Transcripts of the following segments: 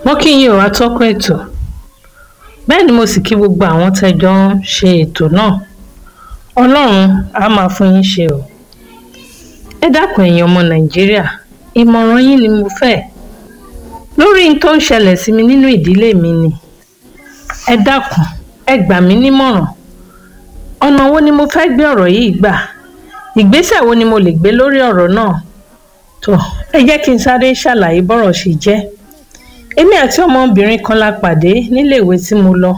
mo kí yín o atọ́kùn ètò bẹ́ẹ̀ ni mo sì kí gbogbo àwọn tẹ́jọ́ ń ṣe ètò náà ọlọ́run á máa fún yín ṣe o ẹ dákun ẹ̀yin ọmọ nàìjíríà ìmọ̀ràn yín ni mo fẹ́ lórí n tó ń ṣẹlẹ̀ sí mi nínú ìdílé mi ni ẹ dákun ẹ gbà mí nímọ̀ràn ọ̀nà wo ni mo fẹ́ gbé ọ̀rọ̀ yìí gbà ìgbésẹ̀ wo ni mo lè gbé lórí ọ̀rọ̀ náà tó ẹ jẹ́ kí n sáré ṣàlàyé bọ́rọ̀ ṣe jẹ́ èmi àti ọmọbìnrin kan la pàdé níléèwé tí mo lọ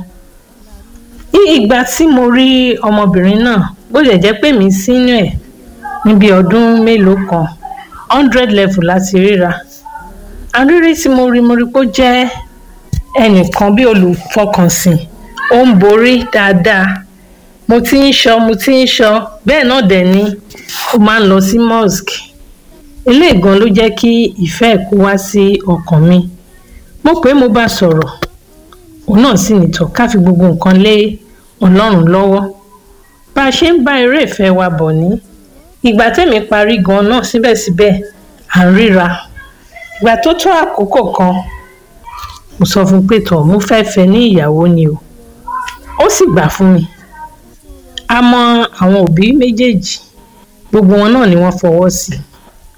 ní ìgbà tí mo rí ọmọbìnrin náà bó lè jẹ́ pé mi sínú ẹ̀ níbi ọdún mélòó kan hundred level láti ríra àrírí tí mo rí mo rí pé ó jẹ́ ẹnìkan bí olùfọkànsìn ó ń borí dáadáa mo ti ń sọ mo ti ń sọ bẹ́ẹ̀ náà dẹ̀ ni ó máa ń lọ sí mosque eléyìí gan ló jẹ́ kí ìfẹ́ ẹ̀ kó wá sí ọkàn mi mo pé mo bá sọ̀rọ̀ òun náà sì nìtọ̀ ká fi gbogbo nǹkan lé ọlọ́run lọ́wọ́ bá a ṣe ń bá eré ìfẹ́ wa bọ̀ ní ìgbà tẹ̀mí parí gan náà síbẹ̀síbẹ̀ à ń ríra ìgbà tó tó àkókò kan mo sọ fún pé tọ̀ mo fẹ́ fẹ́ ní ìyàwó ni o ó sì gbà fún mi a mọ àwọn òbí méjèèjì gbogbo wọn náà ni wọ́n fọwọ́ sí i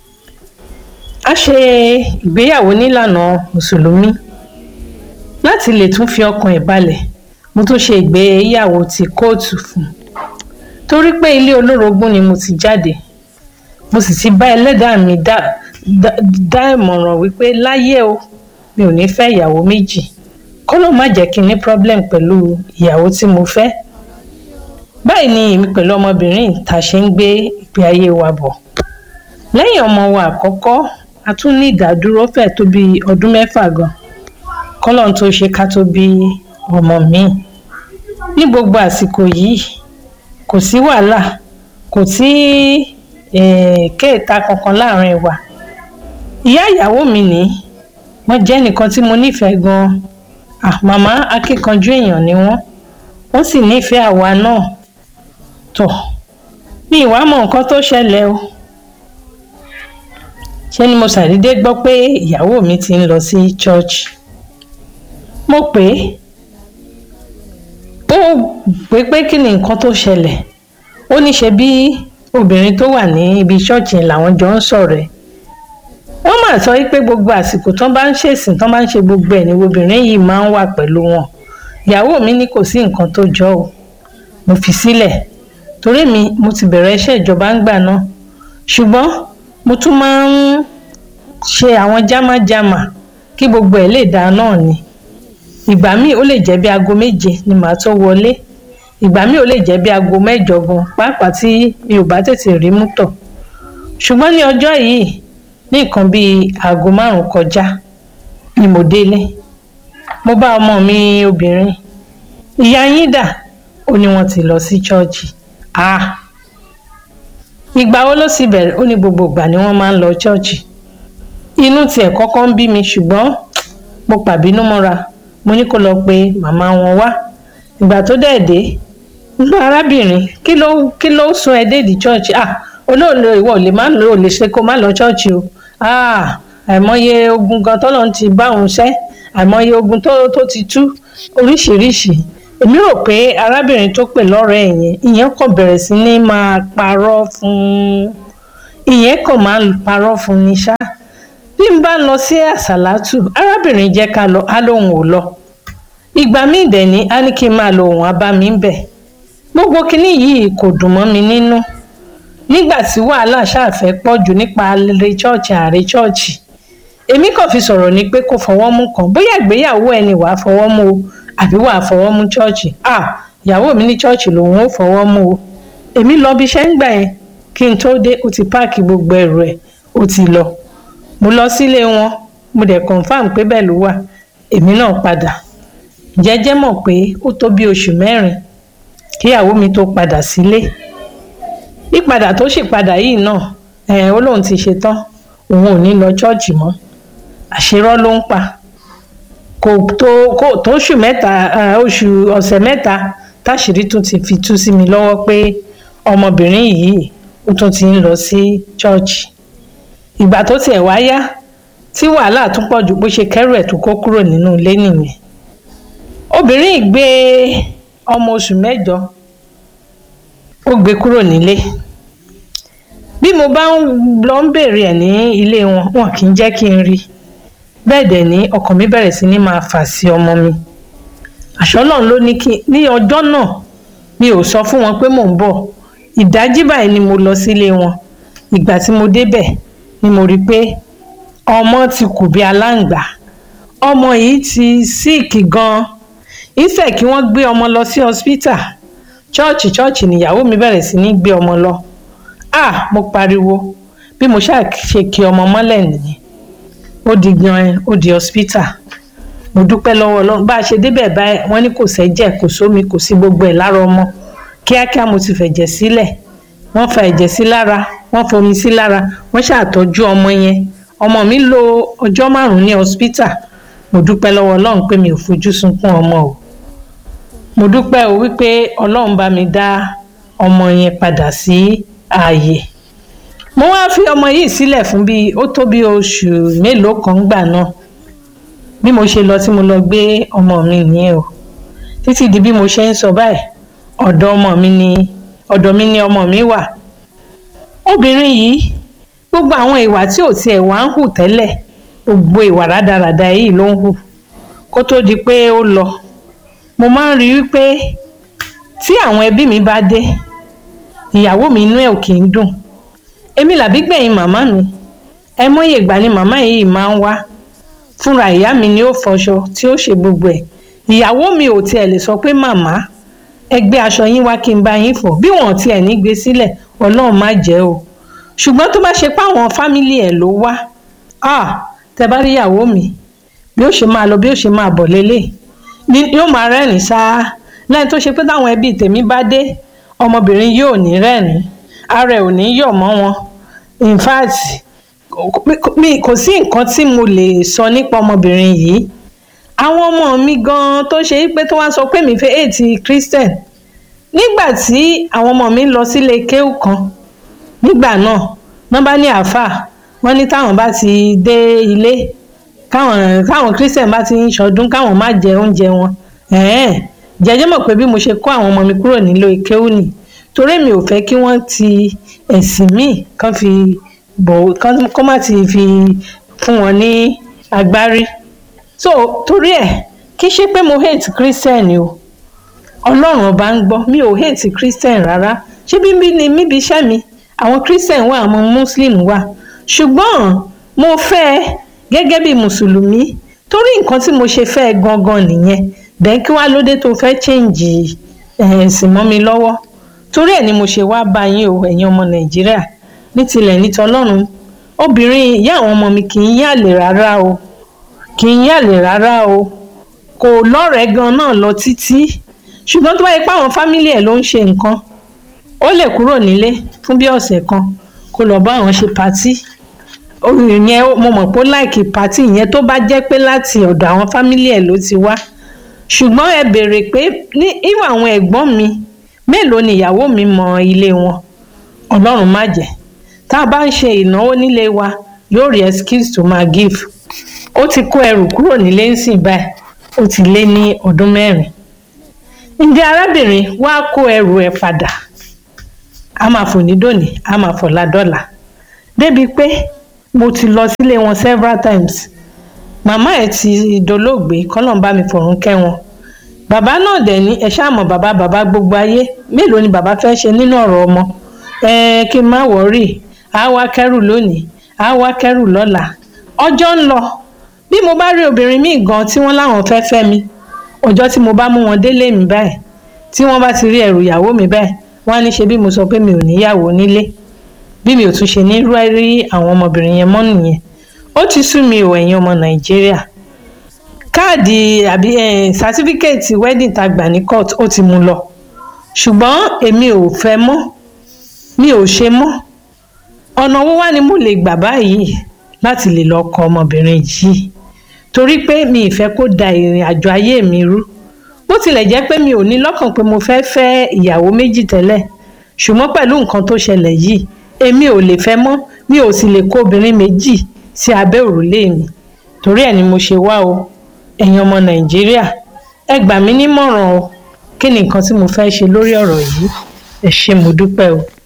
a ṣe ìgbéyàwó nílànà mùsùlùmí láti lè tún fi ọkàn ẹ̀ balẹ̀ mo tún ṣe ìgbéyàwó ti kóòtù fún un torí pé ilé olórogún ni mo ti jáde mo sì ti bá ẹlẹ́dàá mi dá dá ìmọ̀ràn wípé láyé o mi ò ní fẹ́ ìyàwó méjì kọ́lọ́ má jẹ́ kí n ní problem pẹ̀lú ìyàwó tí mo fẹ́ báyìí ni èmi pẹ̀lú ọmọbìnrin tá a ṣe ń gbé ìgbé ayé wa bọ̀ lẹ́yìn ọmọ wa àkọ́kọ́ a tún ní ìdádúró fẹ̀ tó bí ọdún mẹ́fà gan kọ́lọ́n tó ṣe ká tó bí ọmọ mi ní gbogbo àsìkò yìí kò sí wàhálà kò sí kéèta kankan láàrin wa ìyá ìyàwó mi ní wọ́n jẹ́ nìkan tí mo nífẹ̀ẹ́ gan ah màmá akíkanjú èèyàn ni wọ́n wọ́n sì nífẹ̀ẹ́ àwa náà tó mi ìwà mọ nǹkan tó ṣẹlẹ̀ o ṣé ni mo ṣàdédé gbọ́ pé ìyàwó mi ti ń lọ sí church mo pè é ó pé pé kí ni nǹkan tó ṣẹlẹ̀ ó ní ṣe bí obìnrin tó wà ní ibi ṣọ́ọ̀ṣì làwọn jọ ń sọ̀rọ̀ ẹ̀ wọ́n mà sọ pé gbogbo àsìkò tán bá ń ṣèsìn tán bá ń ṣe gbogbo ẹ̀ ní obìnrin yìí máa ń wà pẹ̀lú wọn ìyàwó mi ní kò sí nǹkan tó jọ o mo fi sílẹ̀ torí mi mo ti bẹ̀rẹ̀ iṣẹ́ ìjọba ń gbà náà ṣùgbọ́n mo tún máa ń ṣe àwọn jámájámá kí gbogbo ẹ̀ lè dáa náà ni ìgbà míì ó lè jẹ́ bí aago méje ni màá tó wọlé ìgbà míì ó lè jẹ́ bí aago mẹ́jọ gan pàápàá tí mi ò bá tètè rí mú tọ̀ ṣùgbọ́n ní ọjọ́ yìí ní nǹkan bíi aago márùn-ún kọjá ni mo délé mo bá ọmọ mi obìnrin ìyá yín dà ó ní wọ́n ti lọ sí ṣọ́ọ̀ṣì ah ìgbà wo ló sì bẹ̀rẹ̀ ó ní gbogbo ìgbà ni wọ́n máa ń lọ ṣọ́ọ̀ṣì inú tiẹ̀ kọ́kọ́ ń bí mi ṣùgbọ́n mo pàbínú mọ́ra mo ní kó lọ pe màmá wọn wá ìgbà tó dẹ̀ dé nígbà arábìnrin kí ló kí ló sún ẹ déèdì ṣọ́ọ̀ṣì ah olóòlò ìwọ lè má lò lè ṣe kó má lọ ṣọ́ọ̀ṣì o ah àìmọye ogun gan tọ́lọ́ ti bá òun ṣẹ́ àìmọye ogun tó tó ti tú oríṣiríṣi èmi rò pé arábìnrin tó pè lọ́rọ̀ ẹ̀ yẹn ìyẹn kàn bẹ̀rẹ̀ sí ní máa parọ́ fún un ìyẹn kàn máa ń parọ́ fún ni ṣá bí n bá lọ sí àsàlátù arábìnrin jẹ́ ká lọ á lóun ò lọ ìgbà míì dẹ̀ ní á ní kí n máa lo òun abá mi ń bẹ̀ gbogbo kinní yìí kò dùn mọ́ mi nínú nígbà tí wàhálà ṣàfẹ́ pọ̀ jù nípa àrè chọ́ọ̀chì àrè chọ́ọ̀chì èmi kàn fi sọ̀rọ̀ ni pé kó fọwọ́ mú kan bóyá ìgbéyàwó ẹni wàá fọwọ́ mú o àbí wàá fọwọ́ mú chọ́ọ̀chì ah ìyàwó mi ní chọ́ọ̀chì lòun ó fọwọ́ mú o èmi lọ bí iṣẹ́ ń gbà yẹn kí n tó dé ó ti páàkì gbogbo ẹrù ẹ̀ ó ti lọ mo lọ sílé wọn mo dẹ̀ confam pé bẹ́ẹ̀ ló wà èmi náà padà jẹ́jẹ́ mọ̀ pé ó tó bí oṣù mẹ́rin kíyàwó mi tó padà sílé ìpadà tó sì padà yìí náà ẹ̀ ó lóun ti ṣe tán òun ò ní lọ chọ́ọ̀chì mọ́ àṣírọ́ ló ń pa kò tó kò tó oṣù mẹ́ta oṣù ọ̀sẹ̀ mẹ́ta táṣìírí tún ti fi tú sí mi lọ́wọ́ pé ọmọbìnrin yìí ó tún ti ń lọ sí chọ́ọ̀chì ìgbà tó tiẹ̀ wá yá tí wàhálà tún pọ̀ ju bó ṣe kẹ́rù ẹ̀ tó kó kúrò nínú ilé nìyẹn obìnrin yìí gbé ọmọ oṣù mẹ́jọ ó gbé kúrò nílé bí mo bá ń lọ ń béèrè ẹ̀ ní ilé wọn wọn kì í jẹ́ kí n rí bẹ́ẹ̀ dẹ̀ ní ọkàn mi bẹ̀rẹ̀ sí ní máa fà sí ọmọ mi àṣọlọ́run ló ní kí ní ọjọ́ náà mi ò sọ fún wọn pé mò ń bọ̀ ìdájí báyìí ni mo lọ sílé wọn ìgbà tí mo débẹ̀ ni mo rí i pé ọmọ ti kù bí aláǹgbá ọmọ yìí ti síìkì gan-an ìfẹ́ kí wọ́n gbé ọmọ lọ sí hospital chọ́ọ̀chì chọ́ọ̀chì nìyàwó mi bẹ̀rẹ̀ sí ní gbé ọmọ lọ ah mo pariwo bí mo ṣáà ṣe kí ọmọ mọ́lẹ̀ nìyẹn ó di gan ó di hospital mo dúpẹ́ lọ́wọ́ ọlọ́run bá a ṣe débẹ̀ báyìí wọ́n ní kò sẹ́jẹ̀ kò sómi kò sí gbogbo ẹ̀ lára ọmọ kíákíá mo ti fẹ̀jẹ̀ sílẹ̀ wọ́n fa ẹ̀jẹ̀ sí lára wọ́n fomi sí lára wọ́n ṣàtọ́jú ọmọ yẹn ọmọ mi lò ọjọ́ márùn-ún ní hospital mo dúpẹ́ lọ́wọ́ ọlọ́run pé mi ò fojú sunkún ọmọ o mo dúpẹ́ o wípé ọlọ́run bá mi dá ọmọ yẹn padà sí ààyè mo wá fi ọmọ yìí sílẹ̀ fún bíi ó tó bí oṣù mélòó kan gbà náà bí mo ṣe lọ tí mo lọ gbé ọmọ mi nìyẹn o títí di bí mo ṣe ń sọ báyìí ọ̀dọ̀ ọmọ mi ni ọ̀dọ̀ mi ni ọmọ mi wà obìnrin yìí gbogbo àwọn ìwà tí ò tiẹ̀ wá ń hù tẹ́lẹ̀ gbogbo ìwà rádaràda yìí ló ń hù kó tó di pé ó lọ mo máa ń rí i pé tí àwọn ẹbí mi bá dé ìyàwó mi inú ẹ̀ ò kì í dùn èmi làbí gbẹ̀yìn màmá mi ẹ mọ́yè ìgbà ni màmá yìí máa ń wá fúnra ìyá mi ni ó fọṣọ tí ó ṣe gbogbo ẹ̀ ìyàwó mi ò tiẹ̀ lè sọ pé màmá ẹ gbé aṣọ yín wá kí n bá yín fọ̀ bí wọn tiẹ̀ ní gbé sílẹ̀ ọlọ́run má jẹ́ o ṣùgbọ́n tó bá ṣe pé àwọn fámìlì ẹ̀ ló wá ah tẹ bá rí ìyàwó mi bí ó ṣe máa lọ bí ó ṣe máa bọ̀ lélẹ̀ ni yóò máa rẹ́rìn sáá lẹ́yìn tó ṣe pé táwọn ẹbí tèmi bá dé ọmọbìnrin yóò ní rẹ́rìn ara ẹ̀ ò ní yọ̀ mọ́ wọn in fact mi kò sí nǹkan tí mo lè sọ nípa ọmọbìnrin yìí àwọn ọmọ mi gan tó ṣe pé tó wá sọ pé mi fẹ́ èètì christian nígbà tí àwọn ọmọ mi lọ sílé kéwù kan nígbà náà wọ́n bá ní àáfàá wọ́n ní táwọn bá ti dé ilé káwọn káwọn christian bá ti ń ṣọdún káwọn má jẹ oúnjẹ wọn jẹjẹ mọ̀ pé bí mo ṣe kó àwọn ọmọ mi kúrò nílò kéwù nì torí mi ò fẹ́ kí wọ́n ti ẹ̀sìn míì kán fi bọ̀ kán má ti fi fún wọn ní agbárí so torí ẹ̀ kí ṣe pé mo hate christian o ọlọ́run ọba ń gbọ́ mi ò hate christian rárá ṣé bíbí ni níbi iṣẹ́ mi àwọn christian wà àwọn muslim wà ṣùgbọ́n mo fẹ́ gẹ́gẹ́ bí mùsùlùmí torí nǹkan tí mo ṣe fẹ́ gangan nìyẹn bẹ́ẹ̀ kí wàá lóde tó fẹ́ change ẹ̀sìn mọ́ mi lọ́wọ́ torí ẹ̀ ni mo ṣe wá bá yín o ẹ̀yin ọmọ nàìjíríà ní tilẹ̀ ní tọlọ́run obìnrin ìyá àwọn ọmọ mi kì í yàlè rárá o kì í yàlè rárá o kò lọ́rẹ̀ẹ́ gan náà lọ títí ṣùgbọ́n tó bá yẹ pé àwọn fámílì ẹ̀ ló ń ṣe nǹkan ó lè kúrò nílé fún bí ọ̀sẹ̀ kan kó lọ bá àwọn ṣe patí ìyẹn mo mọ̀ pé ó láìkì patí ìyẹn tó bá jẹ́ pé láti ọ̀dọ̀ àwọn fámílì ẹ̀ ló ti wá ṣùgbọ́n ẹ béèrè pé ní ìwà àwọn ẹ̀gbọ́n mi mélòó ni ìyàwó mi mọ ilé wọn ọlọ́run má jẹ́ tá a bá ń ṣe ìnáwó nílé wa yóò rí excuse to máa give ó ti kó ẹrù kúrò nílé ń sìn báyìí ó ti lé ní ọdún mẹ́rin ǹjẹ́ arábìnrin wá kó ẹrù ẹ̀ padà a máa fò ní dòní a máa fò ládọ́là débi pé mo ti lọ sílé wọn several times màmá ẹ̀ ti dolóògbé kọ́lọ́n bá mi fọ̀run kẹ́ wọn bàbá náà dẹ̀ ní ẹ ṣáàmọ̀ bàbá bàbá gbogbo ayé mélòó ni bàbá fẹ́ ṣe nínú ọ̀rọ̀ ọmọ ẹ kí n má wọ̀ọ́rì á wá kẹ́rù lónìí á wá kẹ́rù lọ́la ọjọ́ ń lọ bí mo bá rí obìnrin míì gan tí wọ́n láwọn fẹ́ fẹ́ mi ọjọ́ tí mo bá mú wọn délé mi báyìí tí wọ́n bá ti rí ẹrù ìyàwó mi báyìí wọ́n á ní ṣe bí mo sọ pé mi ò níyàwó nílé bí mi ò tún ṣe ní rí àwọn ọmọbìnrin yẹn mọ́ nìyẹn ó ti sú mi ò ẹ̀yin ọmọ nàìjíríà káàdì àbí sátífíkẹ́ẹ̀tì wedding tá gbà ní court ó ti mú lọ ṣùgbọ́n èmi ò fẹ́ mọ́ mi ò ṣe mọ́ ọ̀nà owó wá ni mo lè gbà báyìí láti lè lọ kọ ọmọbìnrin yìí torí pé mi ì fẹ́ kó da ìrìn àjò ayé mi rú bó tilẹ̀ jẹ́ pé mi ò ní lọ́kàn pé mo fẹ́ fẹ́ ìyàwó méjì tẹ́lẹ̀ ṣùgbọ́n pẹ̀lú nǹkan tó ṣẹlẹ̀ yìí èmi ò lè fẹ́ mọ́ mi ò sì lè kó obìnrin méjì sí abẹ́ òrùlé mi torí ẹ̀ ni mo ṣe wá o ẹ̀yin ọmọ nàìjíríà ẹ gbà mí nímọ̀ràn o kí ni nǹkan tí mo fẹ́ ṣe lórí ọ̀rọ̀ yìí ẹ ṣé mo dúpẹ́ o.